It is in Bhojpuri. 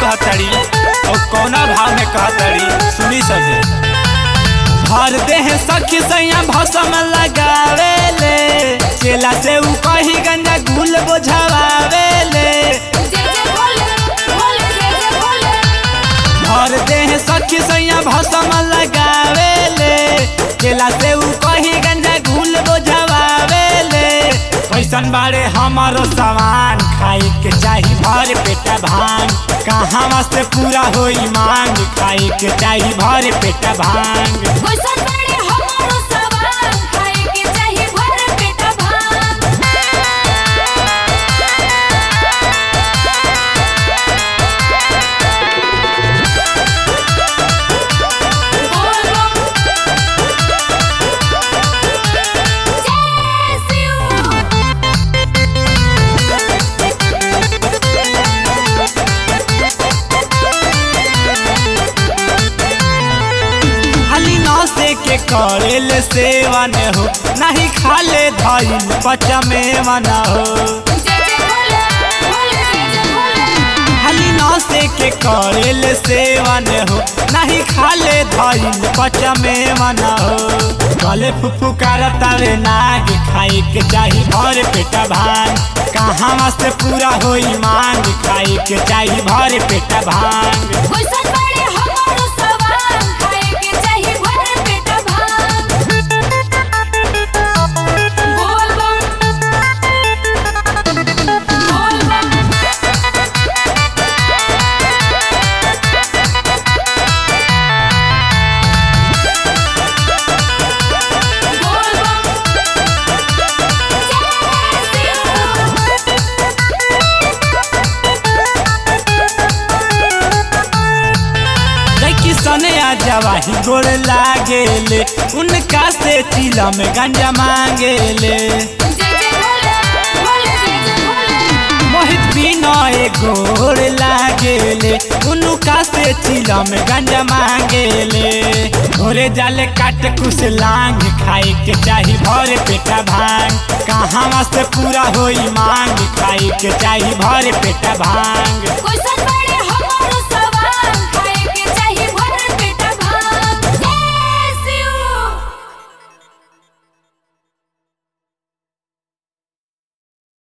कहतड़ी और कौना भाव में कहतड़ी सुनी सजे भर देह सखी सैया भसम लगावे ले चेला से उ कही गंजा गुल बोझावे ले जय जय भोले भोले जय जय भोले भर देह सखी सैया भसम लगावे ले चेला से उ कही गंजा गुल बोझावे ले कैसन बारे हमारो सामान खाई के चाही भर पेटा भांग कहाँ से पूरा होई मांग खाई के चाही भर पेटा भांग कैसन बड़े हमारो सवाल खाए के चाही भर पेट भांग बोल बम जय शिव खाली नौसे के करेल सेवन हो नहीं खाले धइल पचमे मना हो जय जय भोले भोले जय जय भोले खाली नौसे के करेल सेवन हो नहीं खाले धइल पचमे मना हो गले फुफु करतावे नाग खाई के चाही भर पेटा भांग कहाँ से पूरा होई मांग खाई के चाही भर पेटा भांग कैसन बड़े हमारो सवाल खाए के चाही भर पेट भांग बोल बम बोल बम बोल बम जय लड़की सने आ जवाही गोड़ लागेले उनका से चिला में गंजा मांगेले जय जय भोले भोले जय जय भोले मोहित बिना गोड़ लागेले उनका से चिला में गंजा मांगेले घोरे जाले काट कुछ लांग खाई के चाही भर पेटा भांग कहाँ से पूरा होई मांग खाई के चाही भर पेटा भांग कैसन